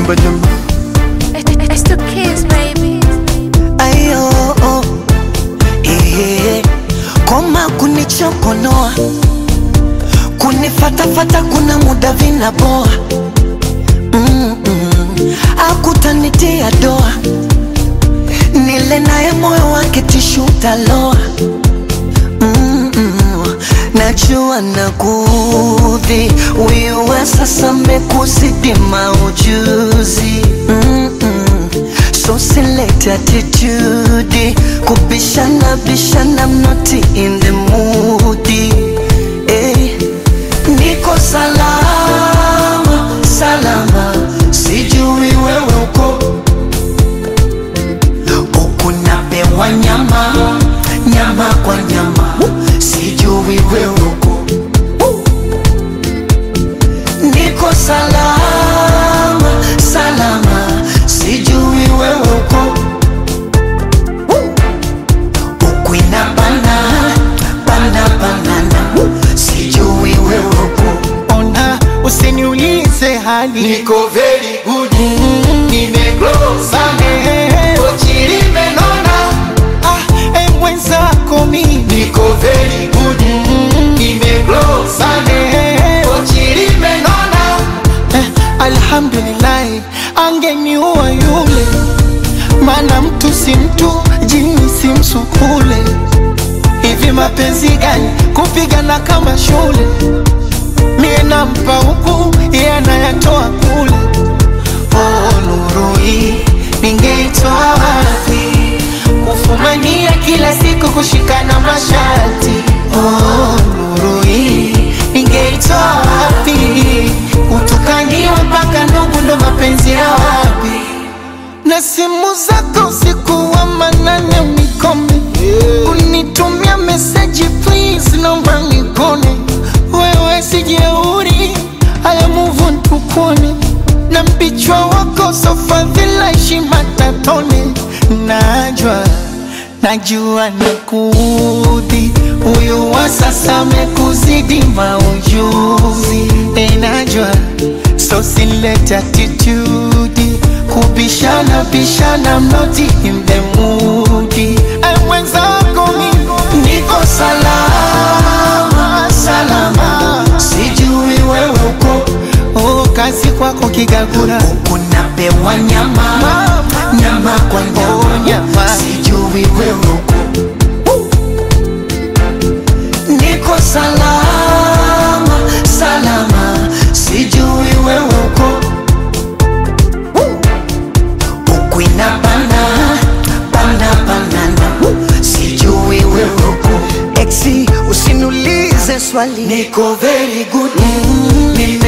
kwa jama It's the kids, baby. ayo oh. Ehe. koma kunichokonoa kunifatafata kuna muda vinaboa Mm-mm. akutanitia doa nile naye moyo wake tishu taloa Mm-mm. najua nakudhi wiwe sasa mekuzidi maujuzi Mm-mm. so select attitude kubishana bishana I'm not in the mood eh. niko salama salama sijui wewe uko huku napewa nyama nyama kwa nyama sijui wewe uko niko salama salama sijui wewe uko huku inabana bana banana sijui wewe uko ona usiniulize hali Niko very good Nimeglow sana Kochi limenona ah, e mwenzako mimi Niko very good Nimeglow sana Kochi limenona eh, alhamdulillahi angeniua yule maana mtu si mtu jini si msukule hivi mapenzi gani kupigana kama shule mie nampa huku iye anayatoa kule oh, nuru hii ningeitoa wapi kufumania kila siku kushikana masharti oh, nuru hii ningeitoa wapi utukaniwa mpaka ndugu ndo mapenzi ya wapi na simu zako usiku wa manane unikome unitumia meseji please naomba nikone wewe sijeuri haya muvu ntukone na mpichwa wako sofadhila heshima tatone najwa najua nakudhi huyu wa sasa amekuzidi maujuzi enajwa so silete attitude kubishana bishana mnoti in the mood Ay, mwenzako mimi niko salama salama sijui wewe uko oh, kazi kwako kigagura huku napewa nyama Mama. nyama kwa Oh, nyama nyama. sijui wewe uko niko salama salama sijui wewe uko huku inabana bana banana sijui wewe uko exi usiniulize swali niko very good mm, nime